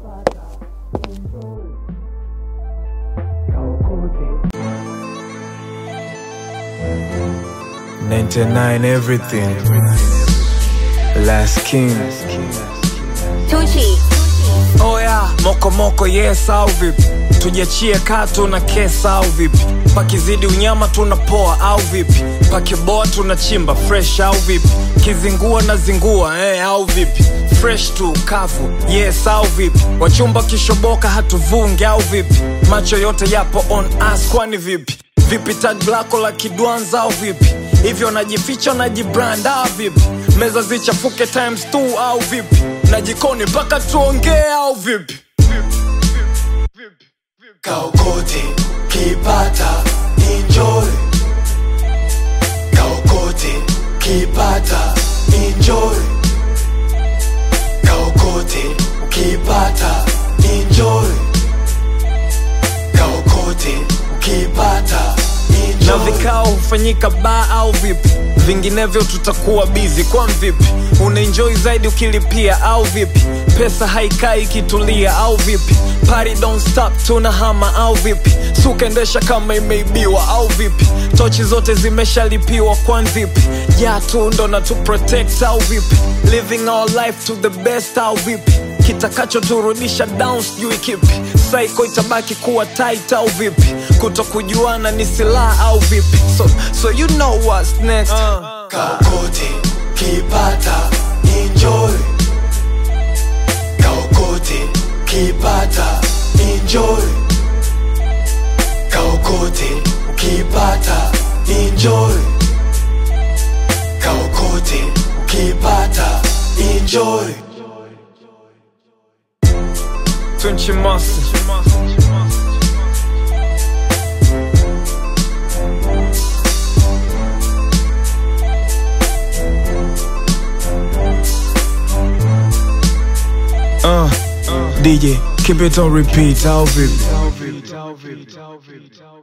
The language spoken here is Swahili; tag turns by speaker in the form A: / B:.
A: Ninety-nine everything. Last king.
B: Tucci.
C: Oya, moko moko yes au vipi? Tujiachie katu na kesa au vipi? Pakizidi unyama tunapoa au vipi? Pakiboa tunachimba fresh au vipi? Kizingua na zingua eh, au vipi? Fresh tu kavu yes au vipi? Wachumba kishoboka hatuvunge au vipi? Macho yote yapo on us kwani vipi? Vipi tag lako la kidwanza au vipi? Hivyo najificha najibrand au vipi? Meza zichafuke times 2 au vipi? Na jikoni mpaka tuongee au vipi?
D: Kaokote kipata enjoy Kaokote kipata enjoy Kaokote ukipata enjoy Kaokote ukipata
C: na
D: enjoy
C: vikao hufanyika baa au vipi vinginevyo tutakuwa bizi kwa mvipi unaenjoy zaidi ukilipia au vipi pesa haikai ikitulia au vipi Party don't stop tuna hama au vipi sukaendesha kama imeibiwa au vipi tochi zote zimeshalipiwa kwa vipi ja tu ndo na tu protect au vipi living our life to the best au vipi kitakachoturudisha down sijui kipi saiko itabaki kuwa tight au vipi kuto kujuana ni silaha au vipi so, so you know what's next
D: Kaokote kipata enjoy Kaokote kipata enjoy Kaokote ukipata enjoy Kaokote ukipata enjoy
C: Tunchi Master Uh, DJ, keep it on repeat, au vipi?